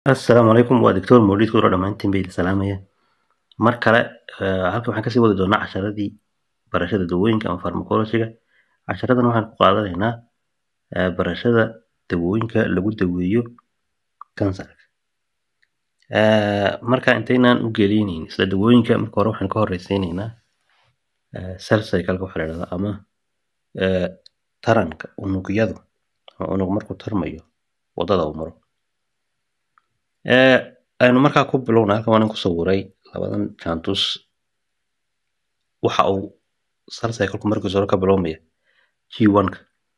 Assalaamu calaykum waa Doctor Mawlid Kudro dhammaantiin bay idin salaamaya mar kale eh, halkan waxaan kasii wadi doonaa casharadii barashada dawooyinka ama pharmacology-ga casharadan waxaan ku qaadanaynaa eh, barashada dawooyinka lagu daweeyo kansarka Eh, marka intaynaan u gelinin isla dawooyinka marka hore waxaan ka horeysiinaynaa eh, cell cycle-ka waxaa la yidhahdaa ama eh, taranka unugyadu ama unug markuu tarmayo wadada uu maro Eh, aynu markaa ku bilowna halkan waan ku sawiray labadan jaantus waxa uu cell cycle-ku markiisa hore ka bilowmaya G1-ka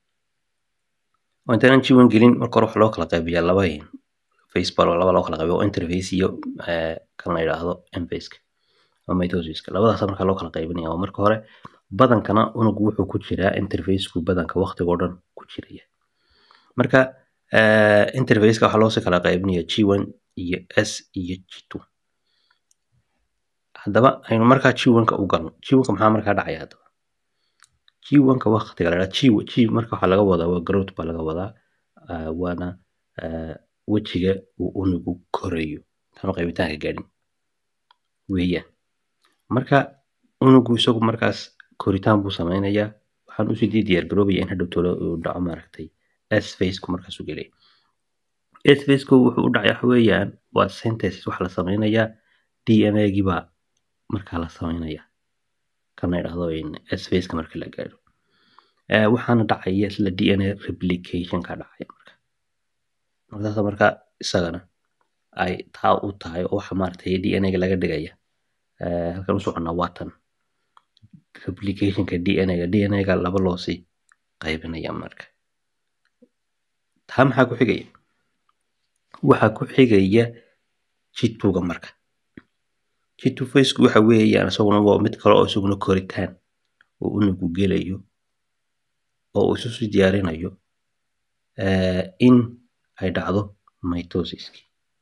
oo intaanan G1 gelin marka hore waxa loo kala qaybiyaa laba in phase baa laba loo kala qaybiyo oo interphase iyo eh, kan la yidhaahdo M-phase-ka ama mitosis-ka labadaas markaa loo kala qaybinaya oo marka hore badankana unugu wuxuu ku jiraa interphase-ku badanka waqtiga oo dhan ku jiraya marka eh, interphase-ka waxaa loosii kala qaybinaya G1 iyo S iyo G2 haddaba aynu markaa G1-ka u galno G1-ka maxaa markaa dhacaya haddaba G1-ka waqtiga la yidhahdo G, G marka waxaa laga wadaa waa growth baa laga wadaa ah, waana ah, wejiga uu unugu korayo intaanu qaybitaanka gaadhin weeyaan marka unugu isagu markaas koritaan buu sameynayaa waxaan usii dii diyaar garoobaya in hadhow tolo uu dhaco maaragtay S phase-ku markaas u gelaya S phase-ku wuxuu u dhacaya waxa weeyaan waa synthesis waxa la sameynayaa DNA-gii baa markaa la sameynayaa kan la yidhaahdo in S phase-ka marka la gaadho Eh, waxaana dhacaya isla DNA replication-ka dhacaya marka markaas marka isagana ay taa u tahay oo waxa maaragtay DNA-ga laga dhigaya eh, halkan u soconnaa waa tan replication-ka DNA-ga DNA-ga laba loosii qaybinaya marka taa maxaa ku xigaya waxaa ku xigaya G2-ga marka G2 phase-ku waxa weeyaan isaguna waa mid kale oo isaguna koritaan oo unugu gelayo oo uu isu sii diyaarinayo eh, in ay dhacdo mitosis-ki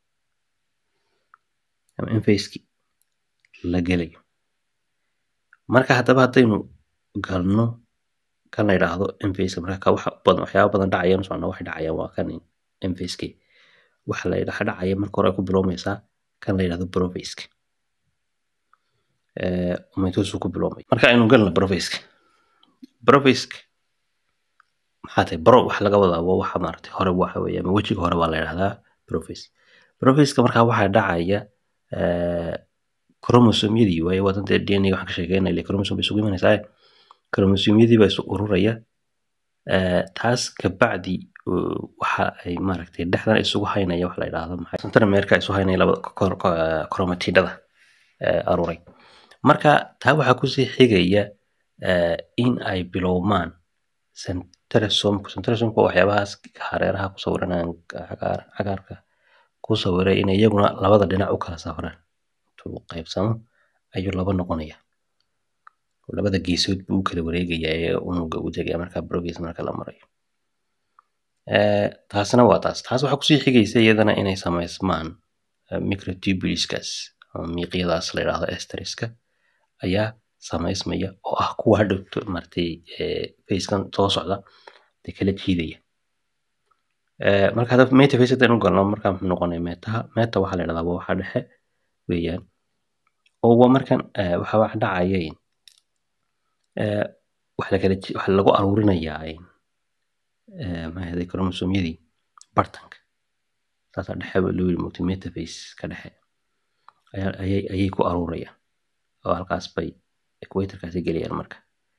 ama M-phase-ki la gelayo marka haddaba haddaynu galno kan la yidhaahdo M-phase-ka marka ka waxa badan waxyaaba badan dhacayaan socona waxay dhacayaan waa kan M-phase-ki waxa la yidhaha dhacaya marka hore ay ku bilowmaysaa kan la yidhahdo prophase-ka eh, mitosis ku bilowmay marka aynu galno prophase-ka prophase-ka maxaa tahay bro waxa laga wadaa waa waxa maaragtay hore waxa weeye ama wejiga hore baa la yidhahdaa prophase prophase-ka markaa waxaa dhacaya eh, chromosome-yadii waaye waa danta DNA waxaan ka sheekeynaya ile chromosome bay isugu imanaysaa chromosome-yadii baa isu ururaya eh, taas kabacdi uh, waxa ay maaragtay dhexdan isugu haynaya waxa la yidhaahdo maxay centromerka isu haynaya labada kor- kor- chromatidada eh, aruuray marka taa waxaa kusii xigaya eh, in ay bilowmaan centrosome centrosome waa waxyaabahaas hareeraha ku sawiran aan cagaar cagaarka ku sawiray in iyaguna labada dhinac u kala safraan intuu qaybsamo ayuu laba noqonaya labada geesood buu u kala wareegayaa ee unuga u tegaya marka prophase marka la marayo Eh, taasna waa taas taas waxaa kusii xigaysa iyadana inay samaysmaan eh, microtubuleskaas ama miiqyadaas la yidhaahdo esteriska ayaa samaysmaya oo ah kuwa hadhow maaragtay eh, phase-kan soo socda dee kala jiidaya Eh, marka hadda meta phase haddaynu galno marka muxuu noqonaya metaha meta waxaa la yidhahdaa waa waxa dhexe weeyaan oo waa markan eh, waxa wax dhacaya in eh, wax la kala ji- waxa lagu aruurinayaa in eh, maxay ahayd chromosome-yadii bartanka saasaa dhexe baa loo yiri mugtay metaphase ka dhexe ayaa ayay ayay ku aruurayaan oo halkaas bay equator-kaasi gelayaan marka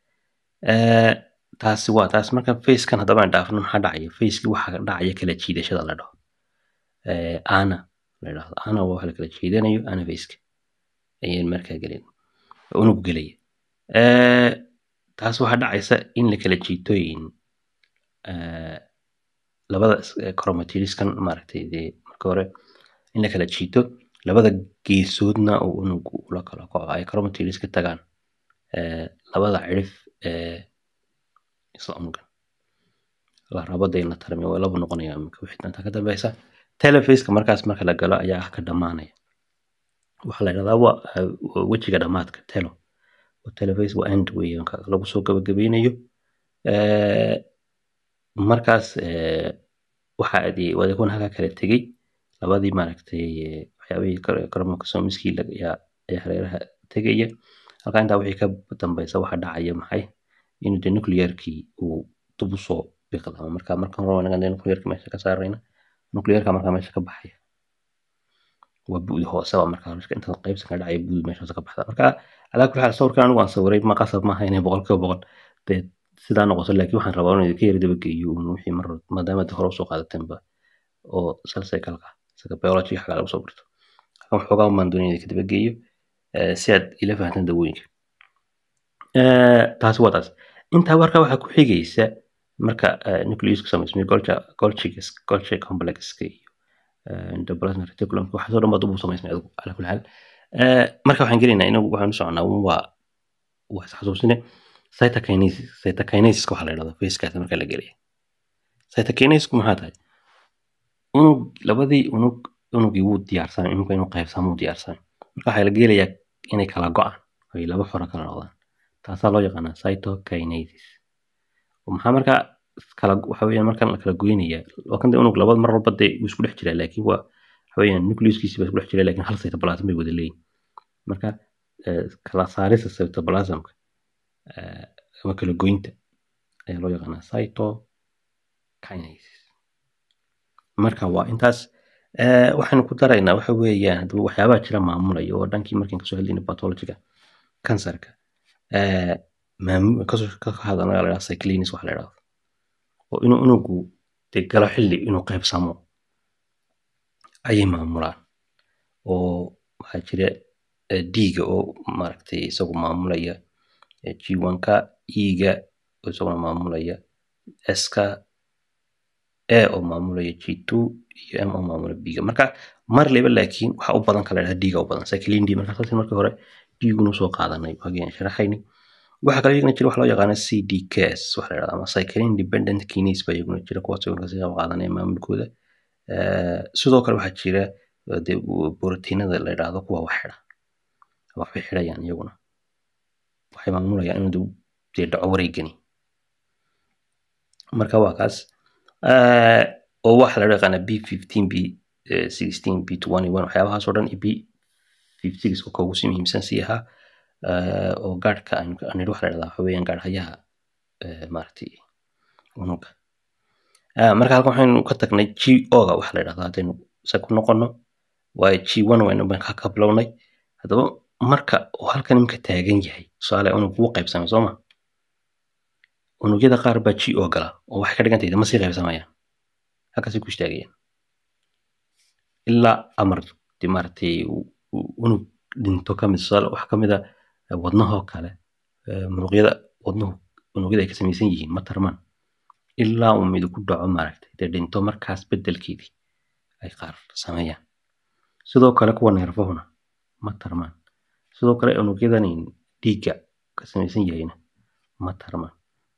Eh, taasi waa taas marka phase-kan haddaba aan dhaafno maxaa dhacaya phase-ki waxaa dhacaya kala jiidashada la dhaho eh, ana la yidhaahdo ana waa waxa la kala jiidanayo ana phase-ka ayay markaa gelayn unug gelaya Eh, taas waxaa dhacaysa in la kala jiitooyin eh, labada is- eh, chromatidiskan maaragtay dee marka hore in la kala jiito labada geesoodna oo unugu ula kala kaco ay chromatids ka tagaan eh, labada cirif ee isla unugan la rabo dee in la tarmiyo waa laba noqonaya imika wixii intaa ka dambeysa telephase-ka markaas marka la galo ayaa ah ka dhamaanaya waxaa la yidhahdaa waa eh, waa wejiga dhamaadka telo telephase waa end weeyaan ka lagu soo gabagabeynayo Eh, markaas eh, waxa adi wadakun halkaa kala tegey labadii maaragtay waxyaabihii chromosomiskii ayaa hareeraha tegaya halkaa intaa wixii ka dambeysa waxa dhacaya maxay inuu de nuclearkii uu dib usoo biqlamo marka markan hore wanagan de nuclearka meesha ka saarayna nuclearka markaa meesha ka baxaya waa bu'di hoose waa markaa inta qaybsan ka dhacaya bu'di meesha hoose ka baxda marka calaa kulli xaal sawirkan anigu aan sawiray ma qasab maaha inay boqolkiiba boqol dee sidaa noqoto laakiin waxaan rabaa inuu ka yara dabageeyo un wixii mar maadaama de hore usoo qaadatanba oo cell cycle-ka sida biology xagaa lagu soo barto halkan waxoogaa umaan doonaya ka dabageeyo si aad ila fahantaan dawooyinka taasi waa taas intaa marka waxaa ku xigaysa marka nucleusku samaysmay golcha golchigas golchi complexka iyo endoplasmic reticulum waxaasoo dhan baa dub u samaysmay adigu calaa kulli xaal marka waxaan gelaynaa inagu waxaan u soconaa un waa waa isxasuusine cytokinesis cytokinesis waxaa la yidhahdaa facekaas marka la gelaya cytokinesisku maxaa tahay unug labadii unug unugii wuu diyaarsamay unugga inuu qaybsamo wuu diyaarsamay marka waxaa la gelayaa inay kala go-aan ay laba xoro kala noqdaan taasaa loo yaqaanaa cytokinesis maxaa markaa kala waxa weeyaan markan la kala goynaya waa kan de unug labad mar walba dee wuu isku dhex jiraa laakiin waa waxa weeyaan nucleuskiisi baa isku dhex jira laakiin hal cytoplasm bay wada leeyihin marka kala saarista cytoplasmka ama kala goynta ayaa loo yaqaanaa cytokinesis marka waa intaas waxaynu ku daraynaa waxa weeyaan haddaba waxyaabaha jira maamulaya oo dhankii markaan kasoo hadlayna pathologiga kansarka ka hadalna la yidhaha cyclinis waxa la yidhahdo oo inuu unugu dee galo xilli inuu qaybsamo ayay maamulaan oo waxaa jira dhiiga oo maaragtay isagu maamulaya g1ka e-ga oo isaguna maamulaya s-ka a oo maamulaya g2 iyo m oo maamulaya b-ga marka mar leba laakiin waxa u badan kala dhaha dhiiga u badan cyclin d marka saas markii hore dhiigunu soo qaadanay waagii aan sharaxayni waxaa kale iyagana jira waxa loo yaqaana cdks waxa la yidhahda ama cyclin dependent kinase baa iyaguna jira kuwaas iyaguna kasii qayb qaadanaya maamulkooda sidoo kale waxaa jira dee borotiinada la yidhaahdo kuwa wax xidha waxbay xidhayaan iyaguna waxay maamulayaan inuu dee dhaco wareegani marka waa kaas oo waxa la yaqaana b fifteen b sixteen b twenty one waxyaabahaas oo dhan b fifty six oo kaugu sii muhiimsan sii ahaa oo gaadhka anidhi waxa la yidhahdaa waxa weeyaan gaadhayaha maaragtay unuga marka halkan waxaynu ka tagnay g o-ga waxa la yidhahdaa haddaynu se ku noqono waayo g one waynu ka ka bilownay haddaba marka uu halkan imika taagan yahay tusaale unug wuu qaybsamay soo ma unugyada qaar baa g o gala oo waxay ka dhigan tahay ma sii qaybsamayaan halkaasay ku istaagayaan ilaa amar de maaragtay unug dhinto kamid tusaale wax kamid a wadnahoo kale muruqyada wadnuhu unugyada ay ka samaysan yihiin ma tarmaan ilaa uu mid ku dhaco maaragtay dee dhinto markaas beddelkeedii ay qaar sameeyaan sidoo kale kuwa neerfahuna ma tarmaan sidoo kale unugyadan dhiigga ka samaysan yahayna ma tarmaan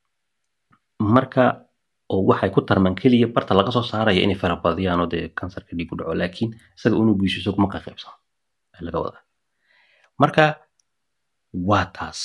marka oo waxay ku tarmaan keliya barta laga soo saaraya inay farabadiyaan oo dee kansarka dhiig ku dhaco laakiin isaga unugiisu isagu ma qaybsamo laga wadaa marka waa taas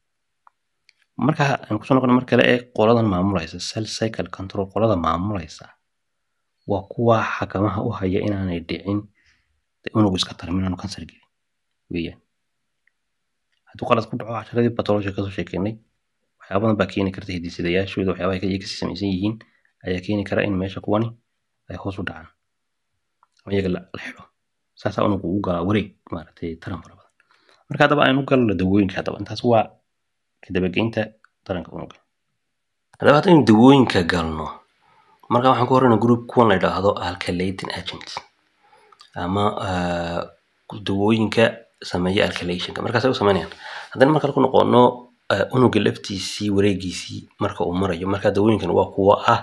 marka aan kusoo noqona mar kale ee qoladan maamulaysa cell cycle control qolada maamulaysa waa kuwa xakamaha u haya inaanay dhicin unugu iska tarmin inaanu kansar gelin weeyaan hadduu qalad ku dhaco casharadii batology kasoo sheekeynay waxyaabadan baa keeni karta hidisidayaashooda waxyaabaha iyaga kasii samaysan yihiin ayaa keeni kara in meesha kuwani ay hoos u dhacaan ama iyaga la xidho saasaa unugu u galaa wareeg maaragtay taran fara badan marka haddaba aynu galno dawooyinka haddaba intaas waa kadabageynta taranka unuga haddaba haddaynu dawooyinka galno marka waxaan ku horeyna group kuwan la yidhaahdo alkalating agent ama dawooyinka sameeya alkalationka markaas ay u sameynayaan haddana marka ku noqono unuga laftiisii wareegiisii marka uu marayo marka dawooyinkan waa kuwa ah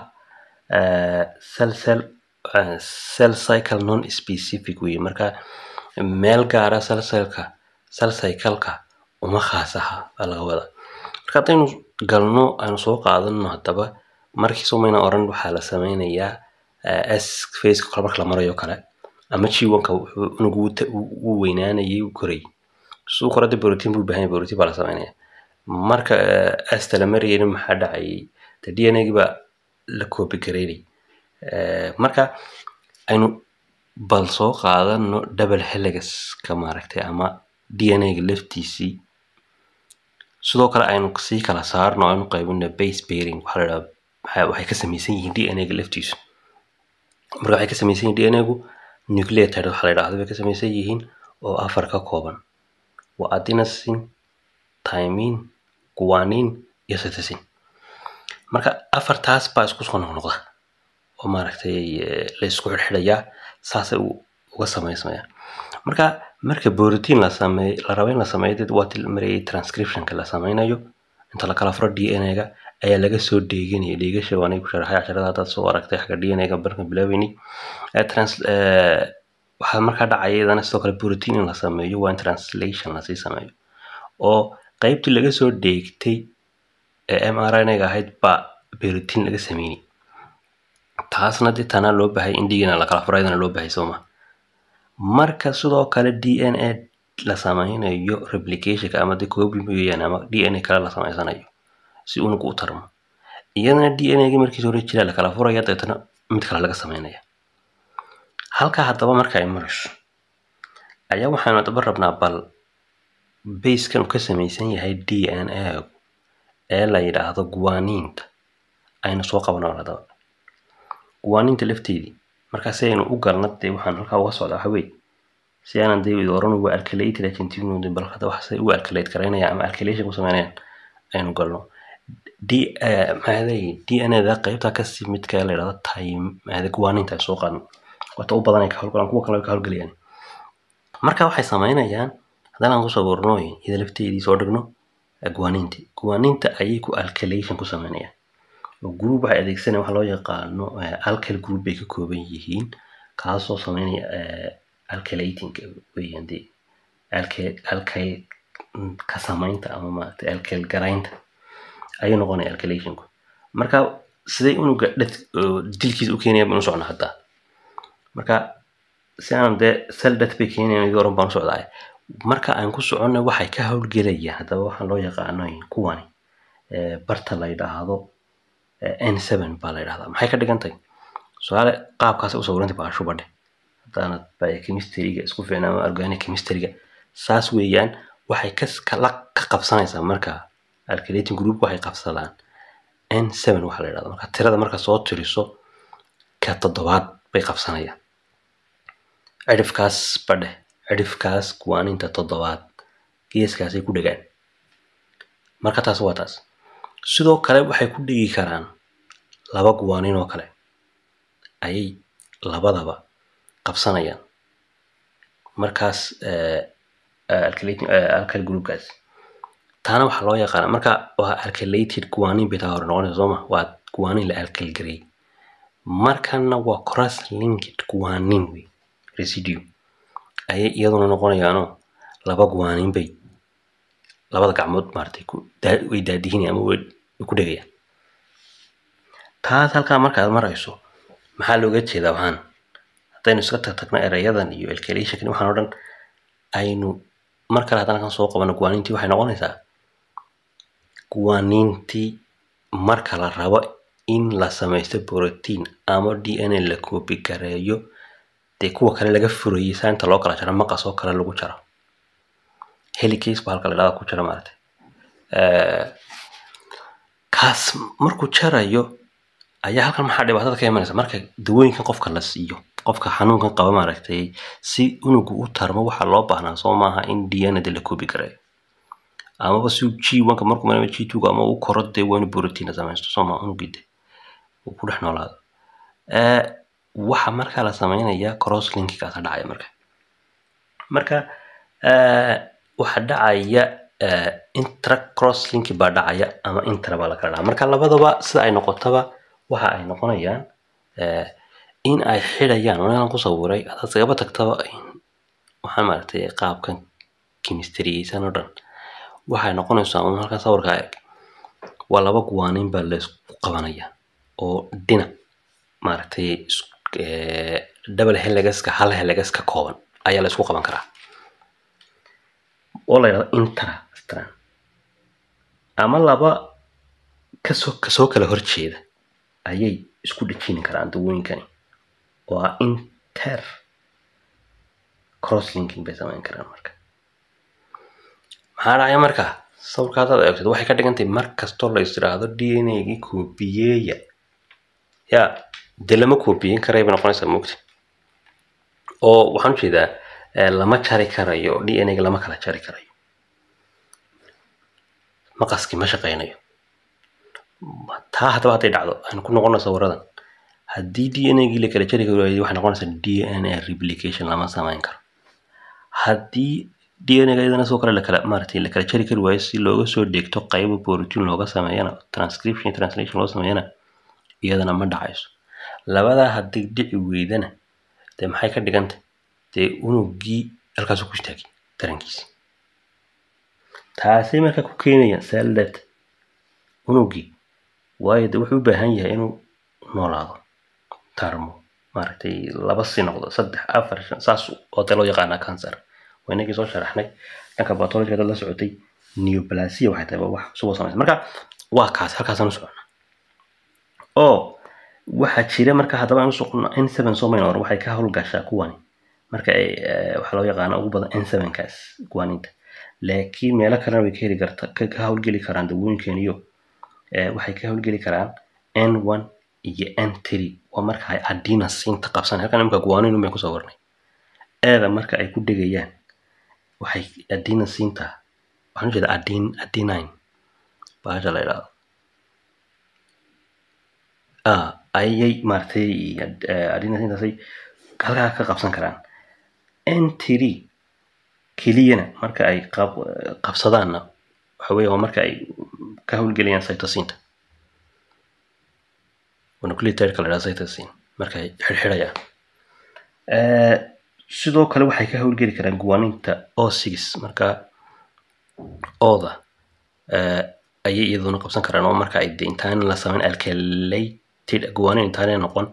cell cell cell cycle non specific weye marka meel gaara cell cellka cell cycleka uma khaas aha baa laga wadaa marka haddaynu galno aynu soo qaadano haddaba markiisu mayna oran waxaa la sameynayaa s faceka kale marka la marayo kale ama jiwanka unugu wuu weynaanayay wuu korayay suu korada borotiin buu baahan yahay borotiin baa la sameynaya marka asta la marayayna maxaa dhacayay de d n a gii baa la copy gareynay marka aynu bal soo qaadano double heligaska maaragtay ama d n a-ga laftiisii sidoo kale aynu sii kala saarno aynu qaybino base bearing waxaa la idhaha waxay ka samaysan yihiin d n a-ga laftiisu marka waxay ka samaysan yihiin d n a-gu nucleotide waxaa la idhahdo bay ka samaysan yihiin oo afar ka kooban waa adenosine thymine guanine iyo cytosine marka afartaas baa isku soo noqnoqda oo maaragtay la isku xidhxidhayaa saasay uga samaysmayaan marka marka borotiin la sameey la rabo in la sameeyo dad waa marayay transcriptionka la sameynayo inta la kala furo d n a-ga ayaa laga soo dheeganaya dheegasha waanay ku sharaxay casharada haddaad soo aragtay xagga d n a-ga barkan bilaabeyni waxaa markaa dhacaya iyadana sidoo kale borotiin in la sameeyo waa in translation lasii sameeyo oo qeybtii laga soo dheegtay ee m r n a-ga ahayd baa borotiin laga sameynay taasna dee tanaa loo bahay in dhigana la kala furo iyadana loo bahay sooma marka sidoo kale d n a la sameynayo replicationka ama de copy mooyaan ama d n a kale la sameysanayo si unugu u tarmo iyadana d n a-gi markiisa hore jiraa la kala furaya dabeetana mid kale laga sameynaya halkaa haddaba marka ay marayso ayaa waxaanu haddaba rabnaa bal basekan uu ka samaysan yahay d n a ee la yidhaahdo guwaniinta aynu soo qabanoo haddaba guwaniinta lafteedii markaa si aynu u galna dee waxaan halkaa uga socdaa waxa weye si aanan dee oran waa alcalated argentinod bal hadda waxay u alcalate garaynaya ama alcalation ku sameynayaan aynu galno d maxaaday d n a da qaybta kasii midka la yidhahdo time maxaada guwaniinta ay soo qaadno wata u badan ay ka howlgalaan kuwa kale ka howlgalayaan marka waxay sameynayaan haddana aan kusoo bornooyin iyada lafteedii soo dhigno guwaniinti guwaniinta ayay ku alcalation ku sameynayaan group waxay adeegsanaya waxa loo yaqaano alcal group bay ka kooban yihiin kaasoo sameynaya alcalating weeyaan dee alcal ka samaynta ama maaragtay alcal garaynta ayuu noqonaya alcalationku marka siday unuga dhad dilkiisa u keenaya baan u socnaa hadda marka si aanan dee sel dad bay keenayan idii oran baan u socdaa marka aan ku soconna waxay ka howlgelayaan haddaba waxaa loo yaqaano kuwani barta la yidhaahdo n seven baa la yidhahdaa maxay ka dhigan tahay su-aale qaabkaas u sawirantay baa shubadhe haddaanad biochemistryga isku fiicna ama organic chemistryga saas weeyaan waxay kala ka qabsanaysaa marka alcalating group waxay qabsadaan n seven waxaa la yidhahda marka tirada marka soo tiriso ka toddobaad bay qabsanayaan cidhifkaas badhe cidhifkaas kuwaaninta toddobaad geeskaasay ku dhegaan marka taas waa taas sidoo kale waxay ku dhigi karaan laba guwaanin oo kale ayay labadaba qabsanayaan markaas alcal groupkaas taana waxaa loo yaqaana marka waa alcalated guwaanin bay taa hore noqonaysa sooma waa guwaanin la alcalgarey markana waa cross linked guwaanin wey residue ayay iyaduna noqonayaanoo laba guwaanin bay labada gacmood maaratay way daadihin ama way ku dhegayaan taas halkaa markaad marayso maxaa looga jeedaa waxaan haddaynu iska tagtagno erayadan iyo alcalationkan waxaan o dhan aynu mar kale haddana kan soo qabano guwaanintii waxay noqonaysaa guwaanintii marka la rabo in la samaysto protein ama d n a la coobi gareeyo dee kuwa kale laga furayay sainta loo kala jaro maqas oo kale lagu jaro helicase ba halka la dhahda ku jira maaragtay kaas markuu jarayo ayaa halkan maxaa dhibaatada ka imanaysa marka dawooyinkan qofka la siiyo qofka xanuunkan qaba maaragtay si unugu u tarmo waxaa loo baahnaa soo maaha in diyanada la koobi gareeyo amaba si g onka markuu marama g twoga ama u koro dee waa inu borotiina samaysto soo maha unugide uu ku dhex noolaado waxa markaa la samaynayaa cross linkigaasa dhacaya marka marka waxa dhacaya intra cross linki baa dhacaya ama intra baa lakala dhaca marka labadaba sida ay noqotaba waxa ay noqonayaan in ay xidhayaan anigan ku sawiray hadaad sagaba tagtaba waxaan maaragtay qaabkan chemistriyeysan oo dhan waxay noqonaysaa un halkan sawirkaa eg waa laba guwaanin baa laysku qabanaya oo dhinac maaragtay double helegaska hal helegas ka kooban ayaa laysku qaban karaa oo la yidhahdo intra ama laba kasoo kasoo kala horjeeda ayay isku dhejini karaan dawooyinkani oo ah inter cross linking bay samayn karaan marka maxaa dhacaya marka sawirka haddaad eegtid waxay ka dhigan tahay mar kastoo la is tiraahdo d n a gii koobiyeeya ya dee lama koobiyeyn karay bay noqonaysaa moogta oo waxaan ujeedaa lama jari karayo d n a ga lama kala jari karayo maqaskii ma shaqaynayo taa haddaba hadday dhacdo aynu ku noqono sawiradan haddii d n a gii la kala jari kari waayo waxay noqonaysaa d n a replication lama samayn karo haddii d n a ga iyadana sidoo kale lakala maaragtay la kala jari kari waayo si looga soo dheegto qaybo protein looga sameeyana transcription iyo translation loo sameeyana iyadana ma dhacayso labadaa haddii dhici weydana dee maxay ka dhiganta dee unugii halkaasu ku istaagay tarankiisi taasay marka ku keenayaan saldat unugii waayo de wuxuu u baahan yahay inuu noolaado tarmo maaragtay laba si noqdo saddex afar shan saas oo dee loo yaqaanaa cancer waa inagii soo sharaxnay dhanka batologiga dad la socotay neoplasia waxay tahay wax cusub oo samaysa marka waa kaas halkaasaan u socona oo waxaa jira marka haddaba aan u socono n seven somaynor waxay ka howlgashaa kuwani marka ay waxaa loo yaqaana ugu badan n seven kaas kuwaninta laakiin meelo kalena way ka heli karta ka howlgeli karaan dawooyinkan iyo waxay ka howlgeli karaan n one iyo n three waa marka ay adenosine qabsan halkan imika guwanin bay kusoo warnay eeda marka ay ku dhegayaan waxay adenosinta waxaan ujeeda aden adenine bahasha la idhaahdo ayay maaragtay adenosintaasay halkaa ka qabsan karaan n three keliyana marka ay qab qabsadaanna waxa weeye waa marka ay ka howlgelayaan cytosinta nucleotideka la idhaha cytosin marka ay xirxirayaan sidoo kale waxay ka howlgeli karaan guwaninta o six marka ooda ayay iyaduna qabsan karaan oo marka ay de intaan la samayn alkalated guwanin intaanay noqon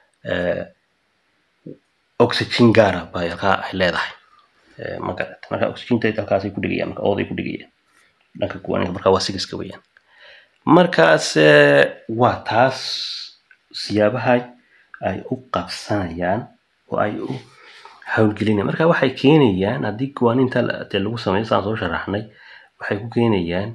oxygen gaara bay halkaa ay leedahay magarat marka oxygenta halkaasay ku dhigayaan marka ooday ku dhigayaan dhanka guwaninka marka waa sigiska weeyaan markaas waa taas siyaabaha ay u qabsanayaan oo ay u howlgelinayaan marka waxay keenayaan haddii guwaninta dee lagu sameeyo saan soo sharaxnay waxay ku keenayaan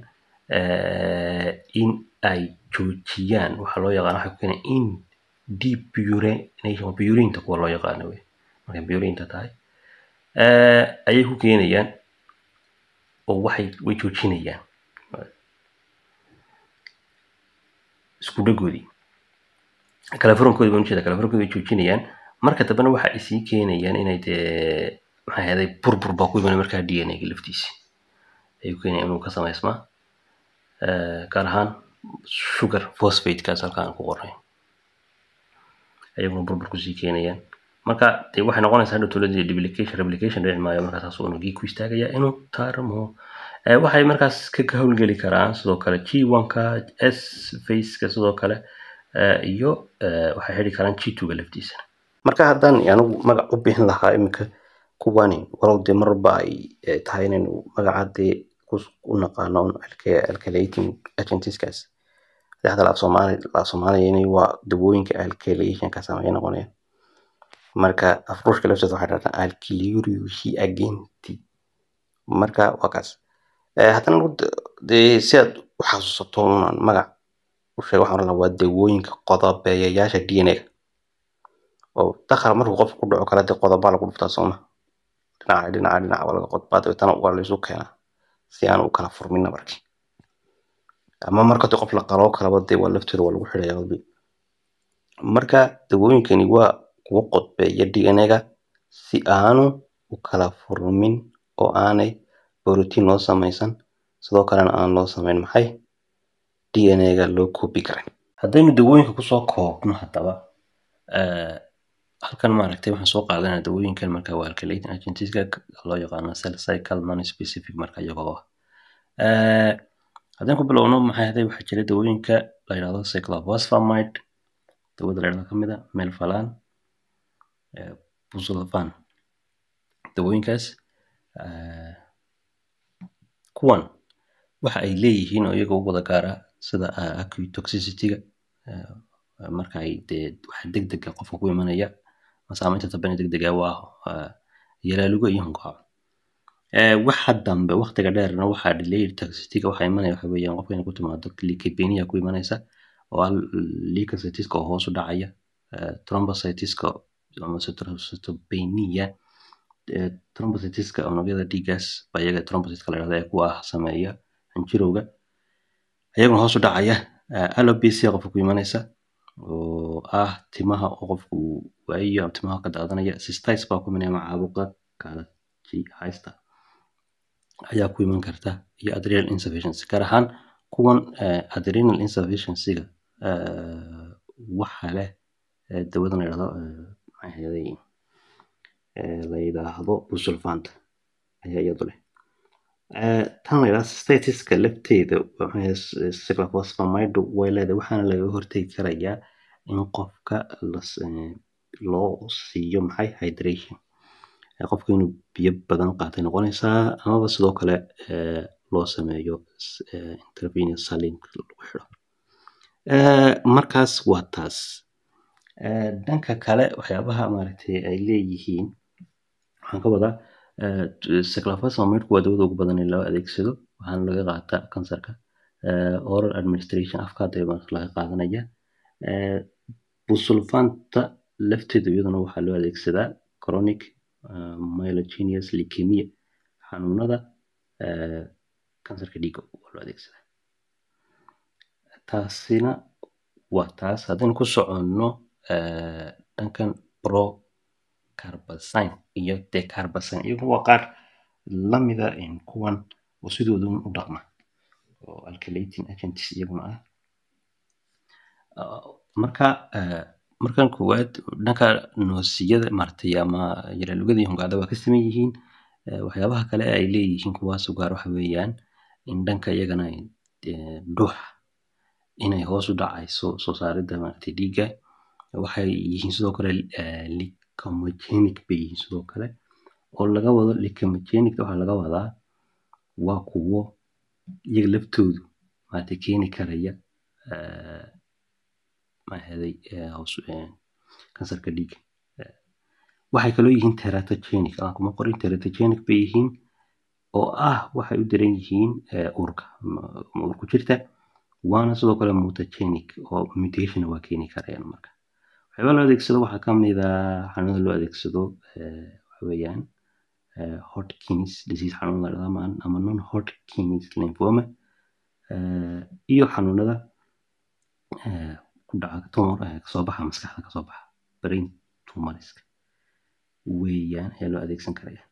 in ay joojiyaan waxaa loo yaqaan waxay ku keenayaan in depurination purinta kuwa loo yaqaano wey markay purinta tahay ayay ku keenayaan oo waxay way joojinayaan isku dhagoodii kalafurankoodii baan ujeeda kalafurankoodii way joojinayaan marka dambena waxa ay sii keenayaan inay dee maxay ahayday burbur baa ku imanay markaa d n a ga laftiisi ayay ku keenayaan inuu ka samaysmaa gaar ahaan sugar phosphatekaas halka aan ku qornay ayaguna burbur kusii keenayaan marka dee waxay noqonaysaa hadhow towladii duplication replication dhici maayo markaa saas unugii ku istaagaya inuu tarmo waxay markaas ka howlgeli karaan sidoo kale g one-ka s faceka sidoo kale iyo waxay xidhi karaan g two-ga laftiisana marka haddaan anigu magac u bixin lahaa iminka kuwani walow dee marba ay tahay inaynu magaca dee u naqaano alkalating agentsiskaas hadda laaf soomaali laaf soomaaliya waa dawooyinka alkalationka sameeya noqonayaan marka afruushka lafteeda waxay dhahdaa alkiliuriushi agenti marka waa kaas haddana dee si aad u xasuusato unaan magac u sheega waxaan oran waa dawooyinka qodobeeyayaasha d n a-ga oo dakhal markuu qofka ku dhaco kale dee qodobaa lagu dhuftaa sooma dhinaca dhinaca dhinaca waa laga qodbaa dabeetana waa laysu keenaa si aan u kala furmin nabarkii ama marka dee qof la qaloo kalaba dee waa laftooda waa lagu xidhaya qalbi marka dawooyinkani waa kuwa qodbeeya d n a-ga si aanu u kala furmin oo aanay borotiin loo samaysan sidoo kalena aan loo samayn maxay d n a-ga loo koobi karin haddaynu dawooyinka kusoo koobno haddaba halkan maaragtay waxaan soo qaadanaa dawooyinkan marka waa alkalating agentska loo yaqaano cell cycle non specific marka iyagoo ah haddaan ku bilowno maxay haday waxaa jira dawooyinka la yidhahdo cyclophosphamide dawada la yidhahdo kamid a melphalan busulfan dawooyinkaas kuwan waxa ay leeyihiin oo iyaga u wada gaara sida acute toxicity-ga marka ay dee waxa degdega qofka ku imanaya masaameynta tabani degdega waa yalaalugo iyo hunkaaco waxa dambe waqtiga dheerna waxaa delayed toxicity waxa imanaya waxa weeyaan qofka inay ku timaado leukopenia ku imanaysa oo ah leukocyteska oo hoos u dhacaya thrombocyteska ama cytopenia thrombocyteska unugyada dhiiggaas baa iyaga thrombocyteska la yidhahda ee kuwa ah sameeya xinjirowga ayaguna hoos u dhacaya alopecia qofka ku imanaysa oo ah timaha oo qofku waayo timaha ka daadanaya cystitis baa ku imanaya ama caabuqa kaalaji haysta ayaa ku iman karta iyo adrenal insufficiency gaar ahaan kuwan adrenal insufficiencyga waxa leh dawadan la yidhahdo maxay la yidhaahdo busulfant ayaa iyadu leh tan la yidhahdo statiska lafteeda cyclophosphamide way leedahay waxaana laga hortegi karayaa in qofka loo siiyo maxay hydration qofka inuu biyo badan qaatay noqonaysaa amaba sidoo kale loo sameeyo intervenous saline lagu xidho markaas waa taas dhanka kale waxyaabaha maaragtay ay leeyihiin waxaan ka wadaa cyclophosphamidku waa dawada ugu badan ee loo adeegsado waxaana laga qaataa kansarka oral administration afka hadda laga qaadanaya busulfanta lafteeda iyaduna waxaa loo adeegsadaa chronic myelogenius leukemia xanuunada kansarka dhiigga waa loo adeegsadaa taasina waa taas haddaynu ku soconno dhankan pro carbazine iyo decarbazine iyagu waa qaar lamida kuwan oo sidooda u dhaqma oo alkylating agents iyaguna ah marka markan koowaad dhanka noosiyada maaragtay ama yalaalugada iyo hungaada waa ka saman yihiin waxyaabaha kale ay leeyihiin kuwaas gaar waxa weeyaan in dhanka iyagana dhuuxa inay hoos u dhacayso soo saaridda maaragtay dhiigga waxay yihiin sidoo kale licomogenic bay yihiin sidoo kale oo laga wado licomogenic waxaa laga wadaa waa kuwo iyaga laftoodu maaragtay keeni karaya maxaaday hoos kansarka dhiigga waxay kaloo yihiin teratogenic aan kuma qorin teratogenic bay yihiin oo ah waxay u daran yihiin uurka uurku jirta waana sidoo kale mutagenic oo mutation waa keeni karayaan marka waxyaaba loo adeegsado waxaa ka mid ah xanuunada loo adeegsado waxa weeyaan hodkins disease xanuun la dhahdaa ama non hodkins lymphoma iyo xanuunada ku dhaca tumor kasoo baxa maskaxda kasoo baxa brain tumoriska weeyaan ayaa loo adeegsan karaya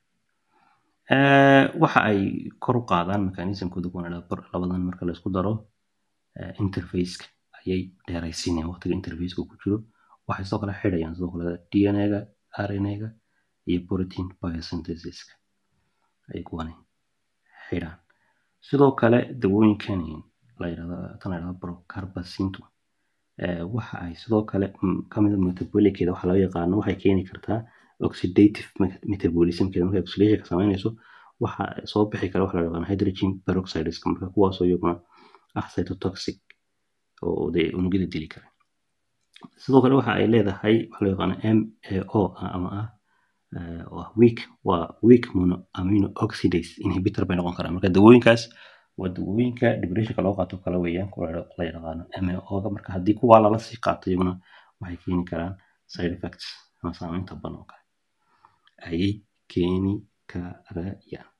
waxa ay kor u qaadaan mechanismkooda kuwan labadan marka la isku daro interfaceka ayay dheeraysiinayaan waqtiga interfaceka ku jiro waxay sidoo kale xidhayaan sidoo kale dna-ga rna-ga iyo protein biosynthesiska ay kuwani xidhaan sidoo kale dawooyinkan la yidhahdo tan la yidhahdo procarbacintu waxa ay sidoo kale kamid a metabolickeeda waxa loo yaqaano waxay keeni kartaa oxidative metabolismkeeda markay oxidation ka samaynayso waxa soo bixi kara waxa la yaqaano hydrogen peroxideska marka kuwaasoo iyaguna ah cytotoxic oo dee unugyada dili kara sidoo kale waxa ay leedahay waxa loo yaqaano mao ama ah oo ah weak waa weak mono amino oxidase inhibitor bay noqon karaan marka dawooyinkaas waa dawooyinka depressionka loo qaato kale weeyaan kuwa la yaqaano mao-ga marka haddii kuwaa lala sii qaato iyaguna waxay keeni karaan side effects ama saameynta ban oo kale ayay keeni karayaan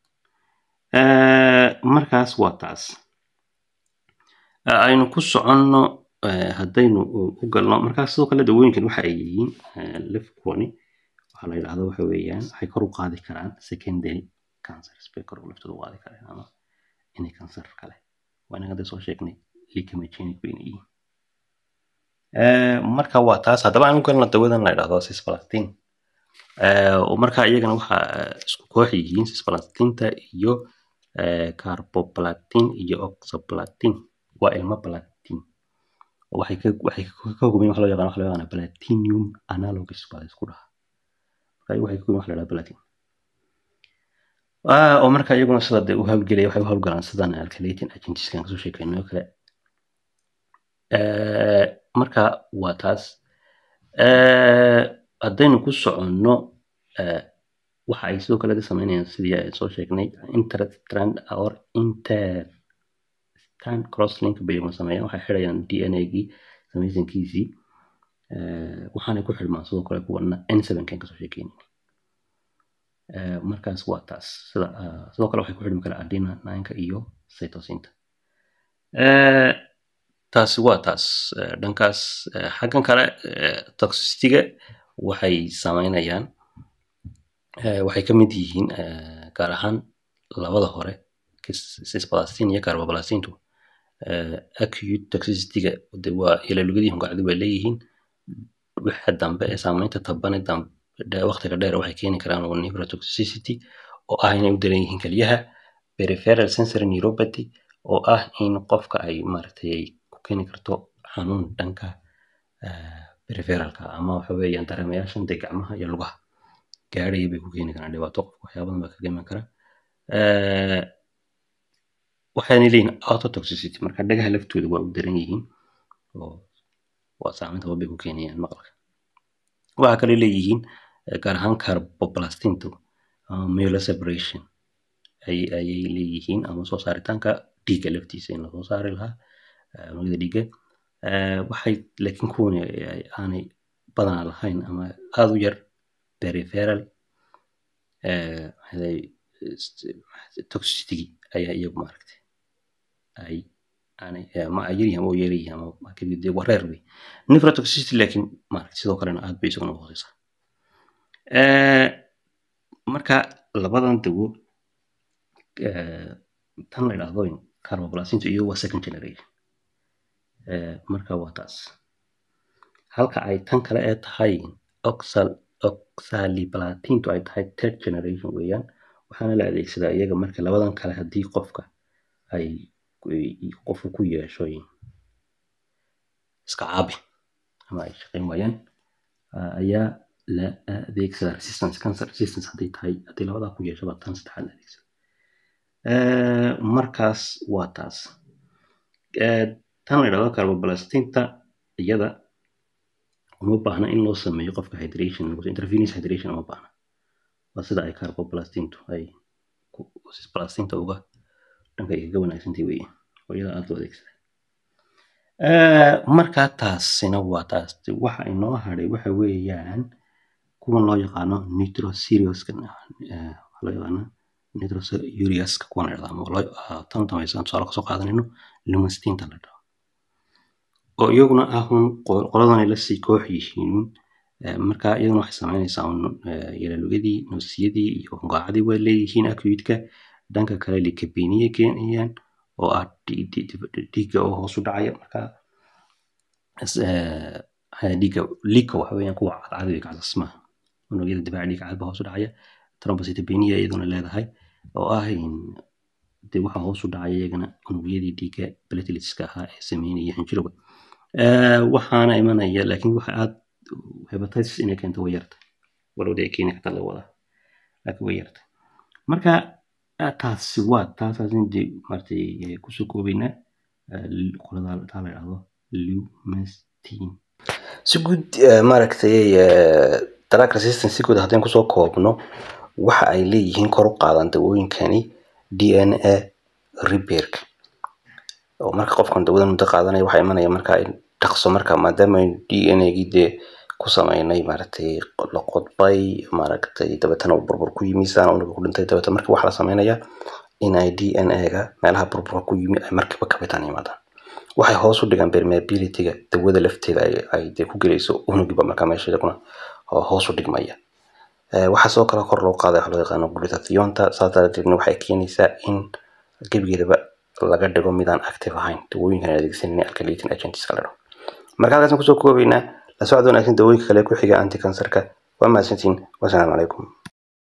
markaas waa taas aynu ku soconno haddaynu u galno markaas sidoo kale dawooyinkan waxa ay yihiin lafkuwani waxaa la yidhahdo waxa weeyaan waxay kor u qaadi karaan secondary cancers bay kor laftooda u qaadi karaan ama inay kansar kale waa inaga soo sheegnay licomogenic bayna yihiin marka waa taas haddaba aan u galno dawadan la yidhahdo cisplatin oo marka iyagana waxa isku koox yihiin cisplatinta iyo carboplatin iyo oxoplatin waa ilmo platin waxay ka waxay ka kooban waxa loo yaqaan waxa loo yaqaan platinum analogues baa isku dhaha marka waxay ka kooban waxa la yidhahdo platin oo marka iyaguna sida dee u hawlgelaya waxay u hawlgalaan sidan alkylating agents kan kasoo sheekeynay oo kale marka waa taas haddaynu ku soconno waxa ay sidoo kale sameynayaan sidii ay soo sheegnay interstrand or interstrand crosslink bay ma sameeyaan waxay xidhayaan d n a gii samaysankiisii waxaanay ku xidhmaan sidoo kale kuwana n sevenkan kasoo sheekeynayna markaas waa taas sida sidoo kale waxay ku xidhmi karaa adina ninka iyo cytosinta taasi waa taas dhankaas xaggan kale toxicityga waxay sameynayaan waxay ka mid yihiin gaar ahaan labada hore cisplatin iyo carboblastintu acute toxicityga de waa ilalugadii hungacdi bay leeyihiin waxa dambe ee saameynta tabane dambe waqtiga dheer waxay keeni karaan neurotoxicity oo ah inay u daran yihiin keliyaha peripheral sensory neuropathy oo ah in qofka ay maaragtay ku keeni karto xanuun dhanka peripheralka ama waxa weeyaan dareemayaashan dee gacmaha iyo lugaha gaadhaya bay ku keeni karaan dhibaato qofka waxyaabadan baa kaga iman kara waxayna leeyihin autotoxicity marka dhagaha laftooda waa u daran yihiin oo waa saameynta bay ku keenayaan maqalka waxaa kale leeyihiin gaar ahaan carboplastintu myeloseparation ayay leeyihiin ama soo saaritaanka dhiigga laftiisa in lasoo saari lahaa unugyada dhiigga waxay laakiin kuwani aanay badanaa lahayn ama aada u yar peripheral toxicity ayaa iyagu maaragtay ay aanay ma ay yaryihin ama yaryihin ama kadib waa reer wey nephrotoxicity laakiin maaragtay sidoo kalena aad bay isaguna u hooseysaa marka labadan dawo tan la idhaahdo carboplastinta iyo waa second generation marka waa taas halka ay tan kale ee tahay oxal oxaliplatintu ay tahay third generation weeyaan waxaana la adeegsadaa iyaga marka labadan kale haddii qofka ay qofku ku yeesho iska caabi ama ay shaqayn waayaan ayaa la adeegsadaa resistance cancer resistance hadday tahay haddii labadaa ku yeesho baa tan saddexaad la adeegsada markaas waa taas tan la idhahdo carboplastinta iyada uma baahna in loo sameeyo qofka hydration intervenous hydration uma baahna waa sida ay carboplastintu ay plastinta uga dhanka ay kaga wanaagsantay weeye oo iyada aada loo adeegsada markaa taasina waa taas waxa inoo hadhay waxa weeyaan kuwan loo yaqaano nitroseriouska waxaa loo yaqaana nitroseriouska kuwan la dhahdo ama tan dambaysan tusaale kasoo qaadanayno lumastinta la dhaho oo iyaguna ah un qoladan ay lasii koox yihiin marka iyaduna waxay sameynaysaa un yalalugadii noosiyadii iyo hungaacadii waa leeyihiin acute-ka dhanka kale likabiniya keenayaan oo ah dhiigga oo hoos u dhacaya marka dhiigga liika waxa weeyaan kuwa cadcad iyo kacasasmaha unugyada difaaca dhiigga cadba hoos u dhacaya thrombocytopenia iyaduna leedahay oo ah dee waxa hoos u dhacaya iyagana unugyadii dhiigga plateletska ahaa ee sameynaya xinjirowga waxaana imanaya laakiin waxa aad hepatitis inay keento way yartay walowda ay keeni karta la wadaa laakiin way yartay marka taasi waa taasaas inde maaragtay kusoo koobaynaa qolada taa la idhahdo lumastin si guud maaragtay drug resistance si guud haddaan kusoo koobno waxa ay leeyihiin kor u qaadan dawooyinkani d n a repairka oo marka qofkan dawadan muddo qaadanaya waxaa imanaya marka in dhaqso marka maadaama d n a gii dee ku sameynay maaragtay la qodbay maaragtay dabeetana uu burbur ku yimi saana unuga ku dhintay dabeetana marka waxaa la sameynaya in ay d n a ga meelaha burburka ku yimi ay markiiba kabitaan yimaadaan waxay hoos u dhigaan permeabilityga dawada lafteeda ay dee ku gelayso unugiba marka meesha iyaguna hoos u dhigmaya waxaa sidoo kale kor loo qaaday waxa loo yaqaano glutathionta saas daradeedna waxay keenaysaa in gebigeedaba laga dhigo midaan active ahayn dawooyinkan adeegsanin alkalating agentska la dhaho marka halkaasaan kusoo koobaynaa la socod wanaagsan dawooyinka kale ku xiga anti cancerka waa mahadsantiin wasalaamu calaykum